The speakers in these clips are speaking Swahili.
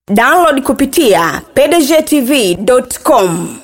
download kupitia pdgtv.com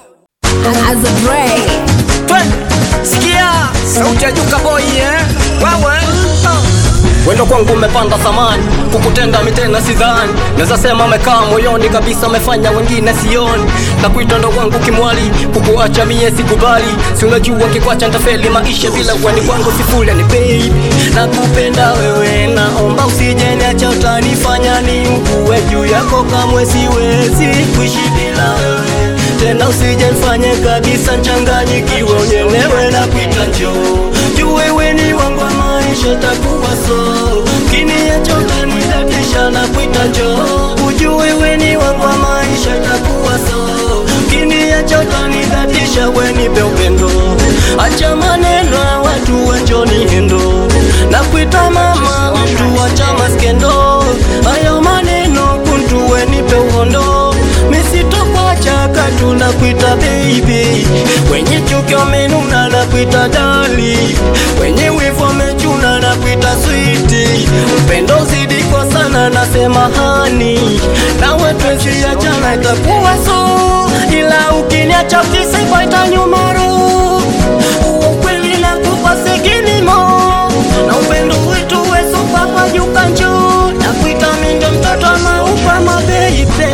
Twe, sikia sauti ya Juka Boy eh? Wewe wendo kwangu umepanda thamani, kukutenda mitena sidhani, naweza sema amekaa moyoni kabisa, amefanya wengine sioni, na kuita ndo wangu kimwali, kukuacha mie sikubali, si unajua kikwacha ntafeli maisha bila wani kwangu sifuri, ni baby, nakupenda wewe, naomba usije niacha, utanifanya ni mkue juu yako, kamwe siwezi kuishi bila wewe tena usije mfanye kabisa nchanganyikiwe, unyelewe na kuita njoo juu wewe ni wangu wa maisha, takuwa so kiniacha utanidatisha na kuita njoo ujue wewe ni wangu wa maisha, takuwa so kiniacha utanidatisha, we nipe upendo, acha maneno ya watu wenjoni hendo na kuita mama mtu acha maskendo, hayo maneno kuntu we nipe uhondo misitokwacha katu na kuita baby, wenye chuki wamenuna na kuita dali, wenye wivu wamechuna na kuita switi, upendo zidi kwa sana nasema hani, nawe twesiachana itakuwa so, ila ukiniacha kisipa itanyumaru ukweli na kupa sekinimo na upendo wetu wesupa kwa juka njoo na kuita mindo mtoto maupa mabeibe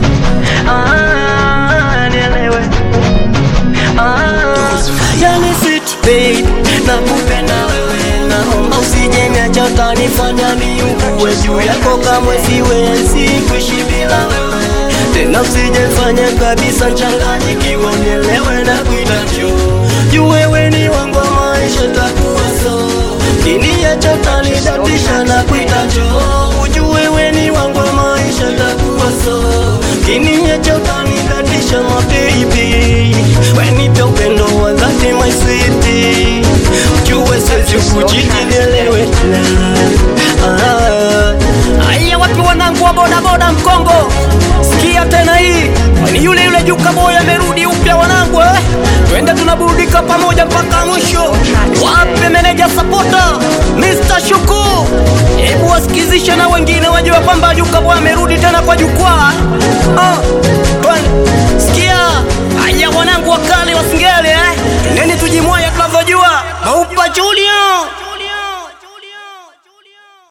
Ah, nielewe. Ah, yani sweet babe, nakupenda wewe, naomba usije niacha, utanifanya niugue juu yako, kamwe siwezi kuishi bila wewe tena, usije fanya kabisa nchanganyikiwe, unielewe na kuita njoo juu wewe ni wangu wa maisha, takuwa so kiniacha, utanidatisha na kuita njoo ujue wewe ni wangu wa maisha, takuwa so kiniacha, utanidatisha my baby, wenipe upendo wa dhati my sweetie, ujue siwezi kuchiti, nielewe Ah, Aya, wapi wanangu wa bodaboda Mkongo, sikia tena hii ni yule yule Juka Boy amerudi upya wanangu eh? Twende tunaburudika pamoja mpaka mwisho. Wape meneja sapota Mr. Shuku, hebu wasikizishe na wengine wajue kwamba Juka Boy amerudi tena kwa jukwaa.